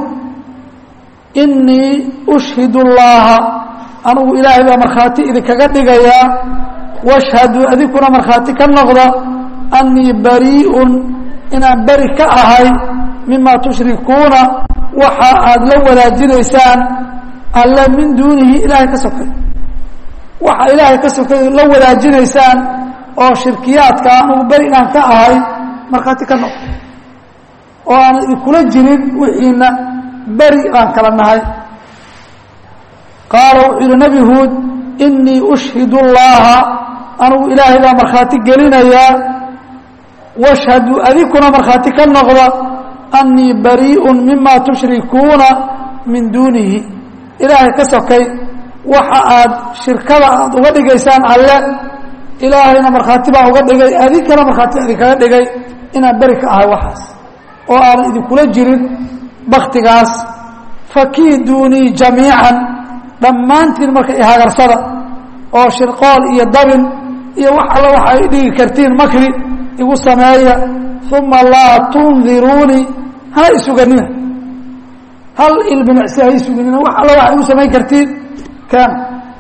innii ushhidu llaaha anugu ilaahay baa markhaati idinkaga dhigayaa washhaduu adinkuna markhaati ka noqda annii barii'un inaan beri ka ahay mima tushrikuuna waxa aada la wadaajinaysaan alle min duunihi ilaahay ka sokay waxa ilaahay ka sokay la wadaajinaysaan oo shirkiyaadka anugu beri inaan ka ahay markhaati ka noqda oo aan idinkula jirin wixiina beri aan kala nahay qaala wuxuu yidhi nebi huud inii ushhidu llaha anugu ilaahay baa markhaati gelinayaa washhaduu adinkuna markhaati ka noqda annii barii'un mima tushrikuuna min duunihi ilaahay ka sokay waxa aad shirkada aada uga dhigaysaan alle ilaahayna markhaati baa uga dhigay adinkana markhaati idinkaga dhigay inaan beri ka ahay waxaas oo aanan idinkula jirin baktigaas fakiiduunii jamiican dhammaantiin marka ihagarsada oo shirqool iyo dabin iyo wax alla waxa ay dhigi kartiin makri igu sameeya uma laa tundiruunii hana isuganina hal ilbinacsi ha isuganina wax alla waxa igu samayn kartiin keena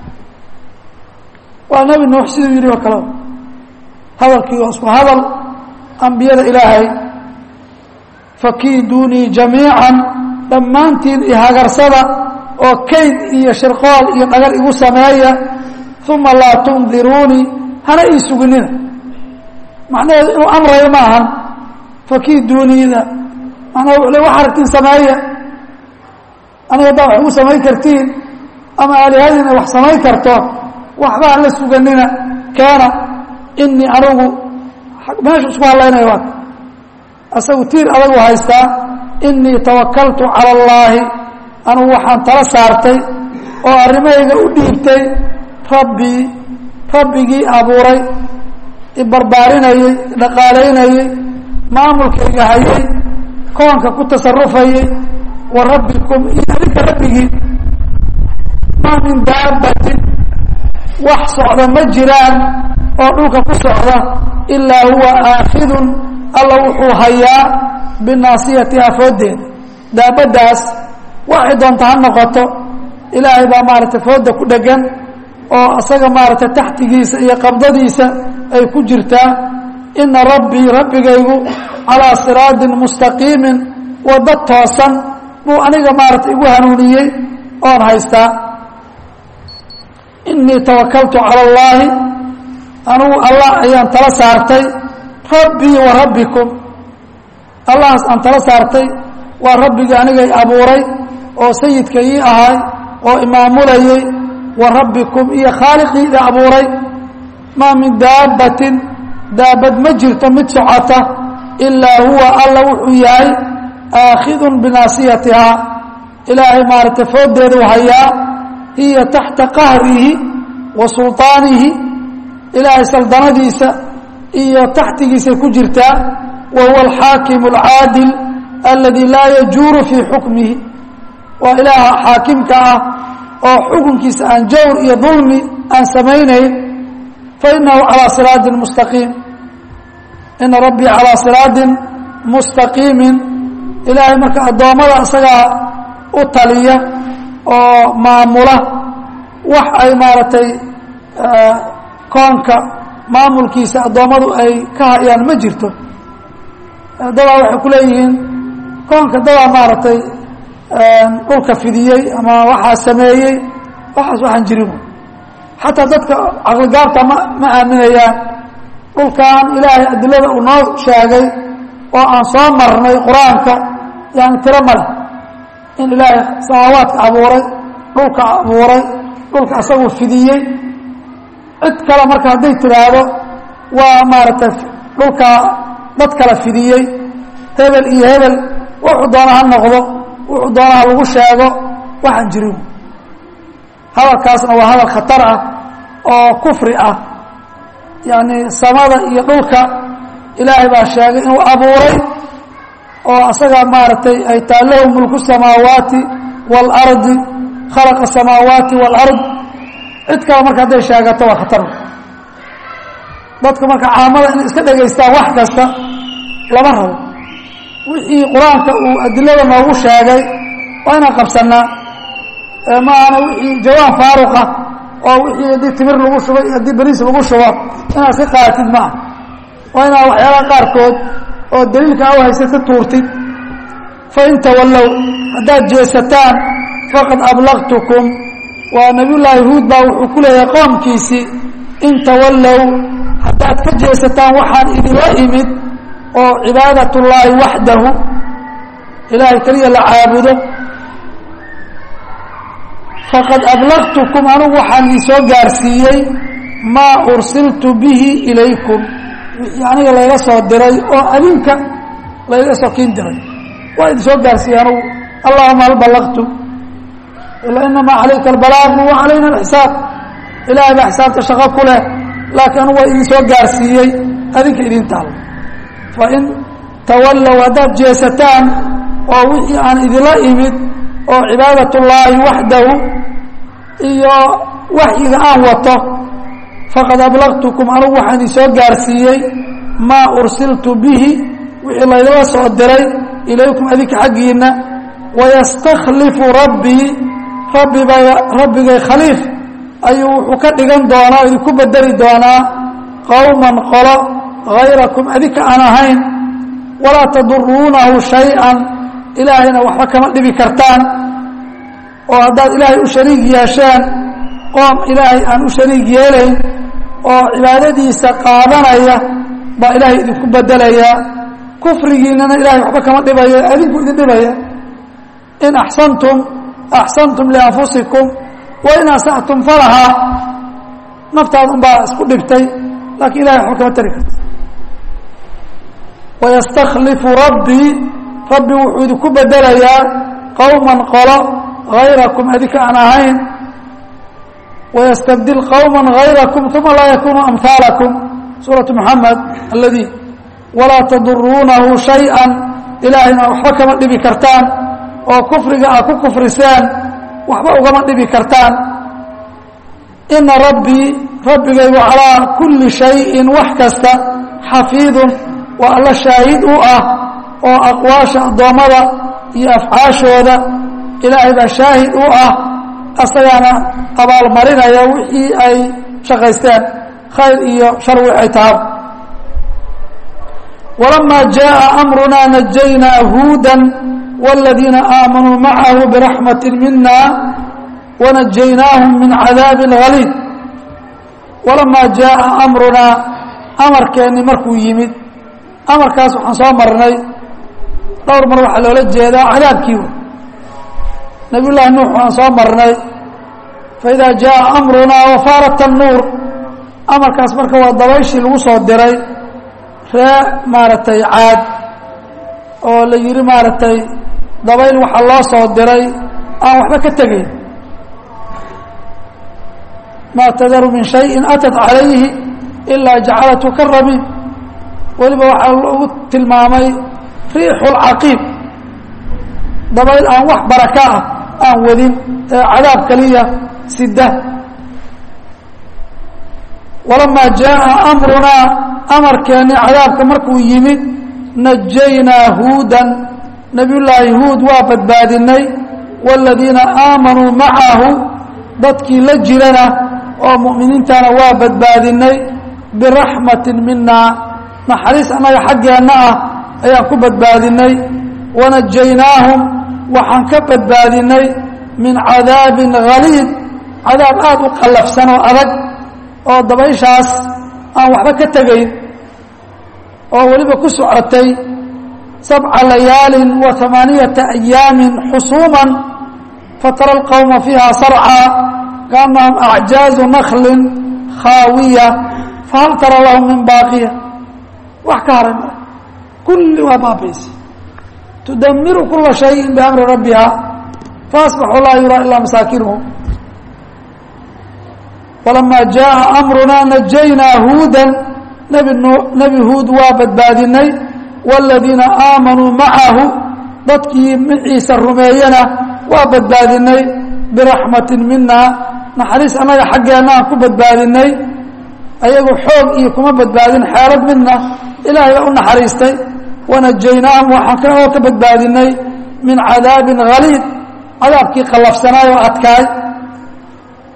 waa nebi nuux siduu yidhi oo kalea hadalkii oo isku hadal ambiyada ilaahay fakiiduunii jamiican dhammaantiin ihagarsada oo kayd iyo shirqool iyo dhagar igu sameeya uma laa tundiruunii hana ii suginina macnaheedu inuu amrayo ma ahan fakiiduuniida macnaha wuxuu le wax aragtiin sameeya aniga haddaa wax igu samayn kartiin ama aalihadiina wax samayn karto waxba hala suganina keena inii anigu meeshu isku hadlaynaya waa asagu tiir adagu haystaa inii tawakaltu cala allaahi anugu waxaan tala saartay oo arrimahayga u dhiibtay rabbii rabbigii abuuray ibarbaarinayey dhaqaalaynayey maamulkayga hayay koonka ku tasarufayay wa rabbikum iyo adinka rabbigii maa min daabbatin wax socda ma jiraan oo dhulka ku socda ilaa huwa aakhidun alla wuxuu hayaa binaasiyatiha fooddeeda daabaddaas waxay doonta ha noqoto ilaahay baa maaragtay fooda ku dhegan oo asaga maaragtay taxtigiisa iyo qabdadiisa ay ku jirtaa ina rabbii rabbigaygu calaa siraadin mustaqiimin waddo toosan buu aniga maaragtay igu hanuuniyey oon haystaa inii tawakaltu cala allaahi anugu allah ayaan tala saartay rabbii wa rabbikum allahaas aan tala saartay waa rabbigii anigay abuuray oo sayidka ii ahay oo imaamulayey wa rabbikum iyo khaaliqiida abuuray maa min daabbatin daabad ma jirto mid socota ilaa huwa alla wuxuu yahay aakhidun binaasiyatihaa ilaahay maaragtay fooddeedu hayaa hiya taxta qahrihi wa sulطaanihi ilaahay saldanadiisa iyo taxtigiisay ku jirtaa wa huwa alxaakimu alcaadil aladi laa yajuuru fii xukmihi waa ilaaha xaakimka ah oo xukunkiisa aan jawr iyo dulmi aan samaynayn fainahu calaa siraadin mustaqiim ina rabbii calaa siraadin mustaqiimin ilaahay marka addoommada isagaa u taliya oo maamula wax ay maaragtay koonka maamulkiisa addoommadu ay ka hayaan ma jirto dadaa waxay ku leeyihiin koonka dadaa maaragtay dhulka fidiyey ama waxaa sameeyey waxaas waxaan jirin xataa dadka caqligaabta ma ma aaminayaan dhulkan ilaahay adilada uu noo sheegay oo aan soo marnay qur-aanka yani tiro male in ilaahay samaawaadka abuuray dhulka abuuray dhulka asaguu fidiyey cid kale marka hadday tidhaahdo waa maaragtay dhulka dad kala fidiyey hebel iyo hebel wuxuu doona ha noqdo wuxuu doona ha lagu sheego waxaan jirin hadalkaasna waa hadal khatar ah oo kufri ah yacni samada iyo dhulka ilaahay baa sheegay inuu abuuray oo asaga maaragtay ay taa lahu mulku samaawaati waalardi khalaqa samaawaati waalard cid kale marka hadday sheegato waa khatar dadka marka caamada inay iska dhegaystaan wax kasta lama rabo wixii qur-aanka uu adilada noogu sheegay waa inaan qabsanaa maahana wixii jawaan faaruqa oo wixii haddii timir lagu shubay iyo haddii beriis lagu shubo inaad iska qaadatid ma ah waa inaad waxyaalaha qaarkood oo daliilka a haysata tuurtid fain tawallow haddaad jeesataan faqad ablaqtukum waa nabiyullaahi huud baa wuxuu ku leeyahay qoomkiisii in tawallow haddaad ka jeesataan waxaan idinla imid oo cibaadat ullaahi waxdahu ilaahay keliya la caabudo faqad ablaqtukum anugu waxaan idin soo gaarsiiyey maa ursiltu bihi ilaykum wixii aniga layga soo diray oo adinka layga soo kiin diray waa idin soo gaarsiiyey anugu allahuma hal ballaqtu ila inamaa calayka albalaaqu wa calayna alxisaab ilaahay baa xisaabta shaqo ku leh laakiin anugu waa idin soo gaarsiiyey adinka idin taalo fain tawallow haddaad jeesataan oo wixii aan idinla imid oo cibaadat ullaahi waxdahu iyo waxyiga aan wato faqad ablaqtukum anugu waxaan idin soo gaarsiiyey maa ursiltu bihi wixii laydala soo diray ilaykum adinka xaggiinna wayastakhlifu rabbii rabbibay rabbigay khaliif ayuu wuxuu ka dhigan doonaa o idinku bedeli doonaa qowman qolo hayrakum adinka aan ahayn walaa taduruunahu shay-an ilaahayna waxba kama dhibi kartaan oo haddaad ilaahay u shariig yeesheen qoom ilaahay aan u shariig yeelayn oo cibaadadiisa qaadanaya baa ilaahay idinku bedelayaa kufrigiinana ilahay waxba kama dhibayo adinku idin dhibaya in axsantum axsantum lianfusikum wa in asa'tum falahaa naftaada un baa isku dhibtay laakiin ilahay waxba kama tari karta wayastakhlifu rabbii rabbi wuxuu idinku bedelayaa qowman qolo hayrakum adinka aan ahayn wayastabdil qowma hayrakum uma laa yakunuu amhaalakum suuratu moxamed aladi walaa taduruunahu shay-an ilaahayna waxba kama dhibi kartaan oo kufriga aad ku kufriseen waxba ugama dhibi kartaan ina rabbii rabbigaygu calaa kulli shayin wax kasta xafiidun waa alla shaahid u ah oo aqwaasha addoommada iyo afcaashooda ilaahay baa shaahid u ah asagaana abaalmarinaya wixii ay shaqaysteen khayr iyo shar wix ay tahay walamaa jaءa amrunaa najaynaa huuda wاladiina aamanuu macahu biraxmati mina wanajaynaahum min cadaabi haliid walamaa jaءa amrunaa amarkeenni markuu yimid amarkaas waxaan soo marnay dhowr mar waxaa loola jeedaa cadaabkii wey nabiy llaahi nuux waan soo marnay faidaa jaءa amrunaa wafaarat الnuur amarkaas marka waa dabayshii lagu soo diray ree maaragtay caad oo la yihi maaragtay dabayl waxaa loo soo diray aan waxba ka tegayn maa tadaru min shayi atat calayhi ilaa jacalatu ka rabiib weliba waxaa lagu tilmaamay riixu lcaqiib dabayl aan wax baraka ah aan wadin ee cadaab kaliya sida walamaa jaءa amrunaa amarkeenni cadaabka markuu yimid najaynaa huudan nabiy llaahi huud waa badbaadinay wاladiina aamanuu macahu dadkii la jirana oo mu'miniintana waa badbaadinay biraxmati mina naxariis annaga xaggeenna ah ayaan ku badbaadinay wanajaynaahum waxaan ka badbaadinay min cadaabin haliid cadaab aada u qallafsan oo adag oo dabayshaas aan waxba ka tegayn oo weliba ku socotay sabca layaalin wa amaaniyata ayaamin xusuuman fatara alqowma fiiha sarcaa kaannahum acjaazu naklin khaawiya fahal tara lahum min baaqiya wax ka haray ma kulli waa baabaysa tudamiru kula shayin biamri rabbiha faasbaxuu laa yuraa ilaa masaakinuhum walamaa jaءa amrunaa najaynaa huudan nebi nebi huud waa badbaadinay wاladiina aamanuu macahu dadkii maciisa rumeeyana waa badbaadinay biraxmati mina naxariis annaga xaggeenna aan ku badbaadinay ayagu xoog iyo kuma badbaadin xeelad midna ilaahay baa u naxariistay wanajaynaahum waxaan kaloo ka badbaadinay min cadaabin haliid cadaabkii qallafsanaay oo adkaay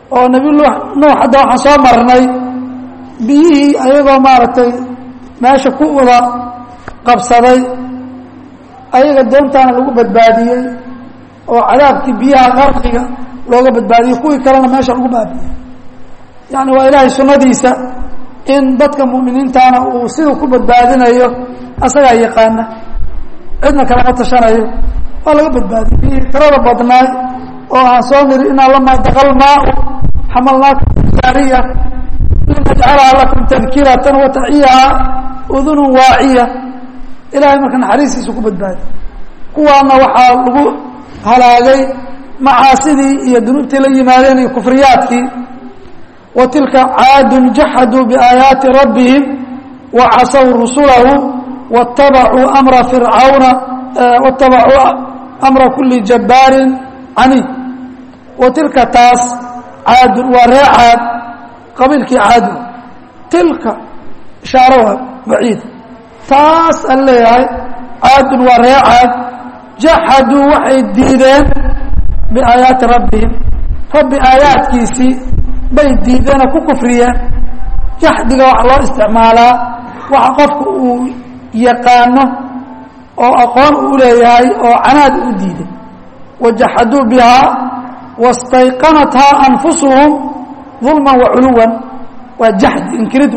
oo nebi nuux hadda waxaan soo marnay biyihii ayagoo maaragtay meesha ku wada qabsaday ayaga doontaana lagu badbaadiyey oo cadaabkii biyaha qarqiga looga badbaadiyey kuwii kalena meesha lagu baabiyey yacni waa ilaahay sunnadiisa in dadka mu'miniintaana uu siduu ku badbaadinayo asagaa yaqaana cidna kalama tashanayo waa laga badbaadiyey biyihii tirada badnaay oo aan soo niri inaa lamaa daqal maau xamalnaakum jaariya linajcalaha lakum tadkiratan wa taciyaha udunun waaciya ilahay marka naxariistiisu ku badbaadi kuwaana waxaa lagu halaagay macaasidii iyo dunuubtii la yimaadeen iyo kufriyaadkii wa tilka caadun jaxaduu biaayaati rabbihim wa casaw rusulahu watabacuu amra fircawna watabacuu amra kuli jabbaarin caniid wa tilka taas caadun waa ree caad qabiilkii caadun tilka ishaaro waa baciid taas aan leeyahay caadun waa ree caad jaxaduu waxay diideen biaayaati rabbihim rabbi aayaadkiisii bay diideenoo ku kufriyeen jaxdiga waxa loo isticmaalaa waxa qofku uu yaqaano oo aqoon uu leeyahay oo canaad u diiday wajaxaduu bihaa wastayqanathaa anfusuhum dulman wa culuwan waa jaxdi inkirid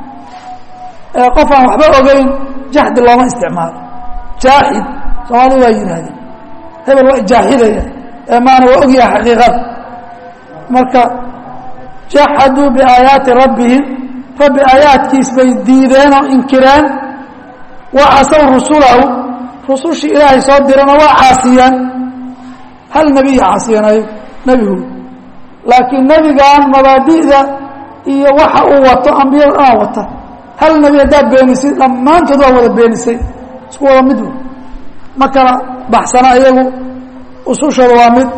qof aan waxba ogeyn jaxdi looma isticmaalo jaaxid soomaalida waa yidhaahdeen hebel waa jaaxidaya ee maana waa ogyaha xaqiiqada marka jaxaduu biaayaati rabbihim rabbi aayaadkiis bay diideen oo inkireen wa casaw rusulahu rusushii ilaahay soo dirana waa caasiyeen hal nebiya caasiyanayo nebi huud laakiin nebigan mabaadi'da iyo waxa uu wato ambiyada dhanaa wata hal nebi haddaad beenisay dhammaantood waa wada beenisay isku wada mid wey ma kala baxsana iyagu usushooda waa mid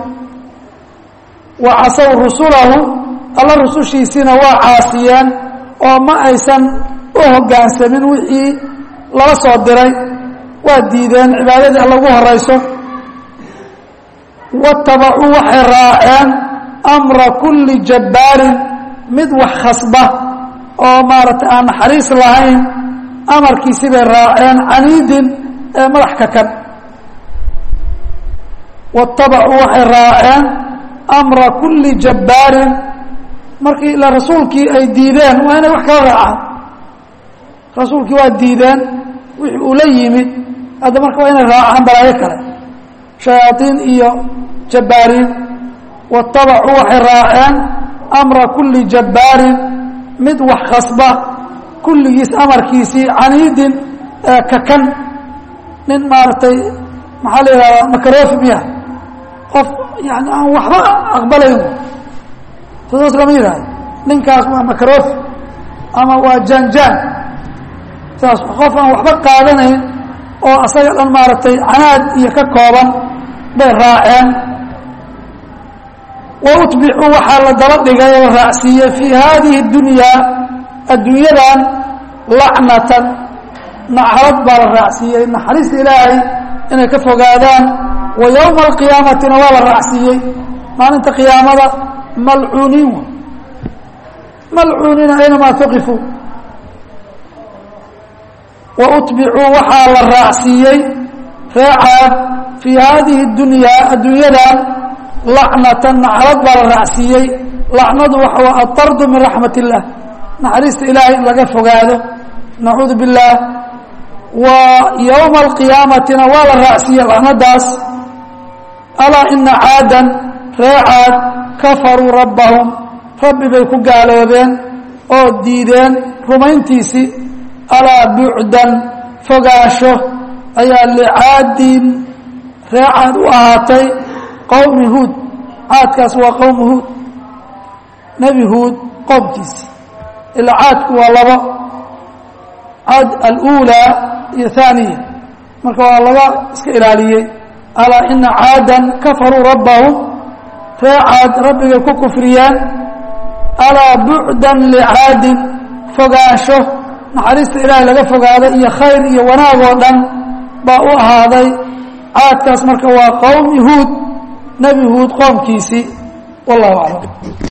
wa casaw rusulahu alla rusushiisiina waa caasiyeen oo ma aysan u hoggaansamin wixii lala soo diray waa diideen cibaadadii alla ugu horayso watabacuu waxay raaceen amra kulli jabbaarin mid wax khasba oo maaragtay aan naxariis lahayn amarkiisi bay raaceen caniidin ee madax kakan watabacuu waxay raaceen amra kulli jabbaarin markii ila rasuulkii ay diideen waa inay wax kala raacaan rasuulkii waa diideen wixii uu la yimid hadda marka waa inay raacaan balaayo kale shayaaiin iyo jabbaariin watabacuu waxay raaceen amra kulli jabbaarin mid wax khasba kulligiis amarkiisii caniidin kakan nin maaragtay maxaa la yihahdaa makarofi miya qof yani aan waxba aqbalayn saas lama yihahdo ninkaas waa makarofi ama waa janjaan saas qof aan waxba qaadanayn oo asaga dhan maaragtay canaad iyo ka kooban bay raaceen wa utbicuu waxaa la daba dhigay oo la raacsiiyey fii haadihi اdunyaa adduunyadan lacnatan nacrad baa la raacsiiyey naxariista ilaahay inay ka fogaadaan wa yowma alqiyaamatina waa la raacsiiyey maalinta qiyaamada malcuuniin malcuuniina aynamaa tuqifuu wa utbicuu waxaa la raacsiiyey reecaad fii haadihi اdunyaa adduunyadan lacnatan nacrad baa la raacsiiyey lacnadu waxa waa atardu min raxmat اllah naxariista ilaahay in laga fogaado nacuudu biاllaah wa yowma alqiyaamatina waa la raacsiiyey lacnadaas alaa ina caadan ree caad kafaruu rabbahum rabbi bay ku gaaloobeen oo diideen rumayntiisii alaa bucdan fogaasho ayaa licaadin ree caad u ahaatay qowmi huud caadkaas waa qowmi huud nebi huud qowmkiisi ilaa caadku waa labo caad aluulaa iyo haaniya marka waa laga iska ilaaliyey alaa ina caadan kafaruu rabbahum ree caad rabbigay ku kufriyeen alaa bucdan licaadin fogaansho naxariista ilaahay laga fogaada iyo khayr iyo wanaag oo dhan baa u ahaaday caadkaas marka waa qowmi huud nebi huud qoomkiisii wallahu aclam